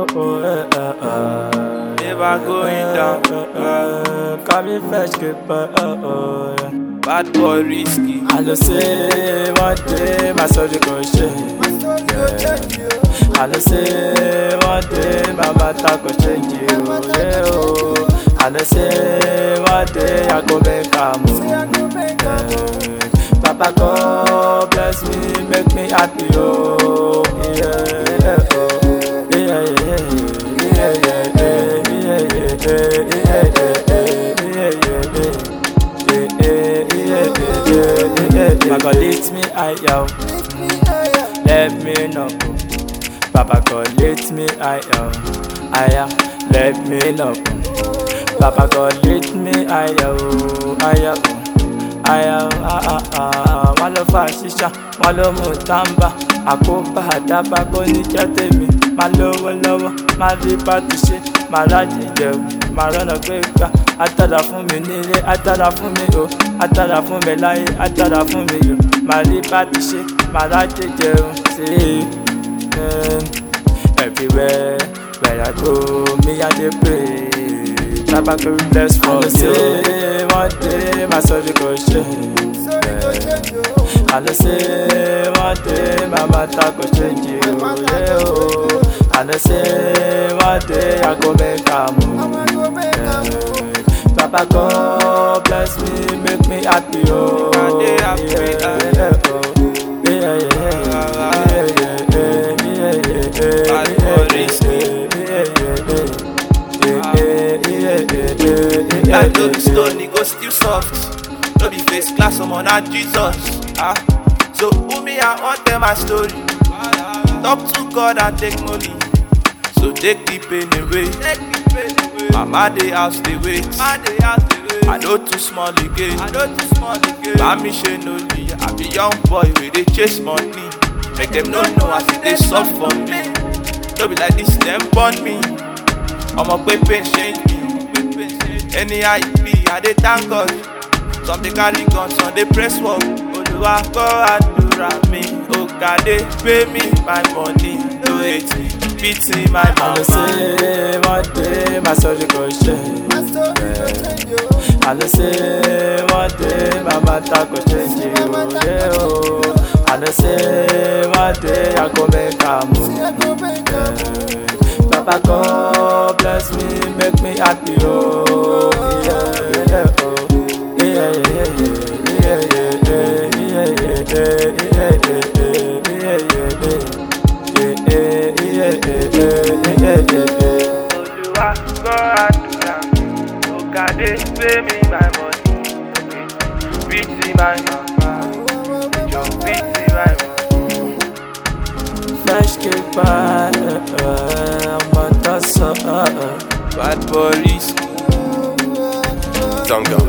oh, eh, eh, eh. Never going down. Eh, eh, Call me fresh skipper, oh, oh, yeah. Bad boy risky. I know say one day my soul go change. I know say one day my matter go change you. Yeah, oh. I know say one day I go make a move. Yeah. Papa God bless me, make me happy, oh yeah, oh yeah, yeah, yeah, yeah, yeah, yeah, yeah, yeah, yeah, yeah, yeah, yeah. Papa God lift me higher, let me know. Papa God lift me higher, higher, let me know. Papa God lift me higher, higher. Aya ah ah ah wọ́n lọ fa ṣíṣá wọ́n ló mú tàǹbà àkóbá àdábà kò ní jẹ́ tèmi máa lówó lọ́wọ́ máa rí bàtú ṣe máa rájì jẹun máa rọ́nà gbé gbà átàdà fún mi nílé átàdà fún mi o átàdà fún mi láyé átàdà fún mi o máa rí bàtú ṣe máa rájì jẹun sí i. Everywhere where I go, me I dey pray. Baba go bless for me. say one day my soul go change. I know say one day my matter go change you. Yeah, oh. I know say one day I go make a move. Yeah. Baba God bless me, make me happy, oh. I dey happy, yeah, yeah, oh. yeah, yeah, yeah, yeah, yeah, yeah, yeah, yeah, Bad yeah, boy risky. yeah, yeah, yeah, yeah, yeah, yeah, yeah, I know the yeah. stone, it go still soft. No be face class, I'm on a Jesus. Ah, so who me I want tell my story. Talk to God and take money. So take the pain away. Mama dey house dey wait. I know too small again. I know too small again. Mami she no lee. I be young boy wey dey chase money. Make them no know as e dey soft for me. No be like this dem born me. Ọmọ pé pain change me. Anyhow e be, I dey thank God. Some dey carry gun, some dey press work. Olúwa gbọ́ àdúrà mi. Òkàdé pay me my money. No hate me, pity my I know mama. say one day my soul go change. I know say one day my matter go change you. Yeah, oh. I know say one day I go make a move. Yeah. Papa God bless me, make me happy, oh yeah, yeah, oh yeah, yeah, yeah, yeah, yeah, yeah, yeah, yeah, yeah, yeah, yeah, yeah, yeah, yeah, yeah. Olúwa gbọ́ àdúrà mi. Òkàdé pay me my money. Pity my mama. Jọ pity my mama. Fresh cake pie, I'm a tosser. Bad boy risky. Zongo.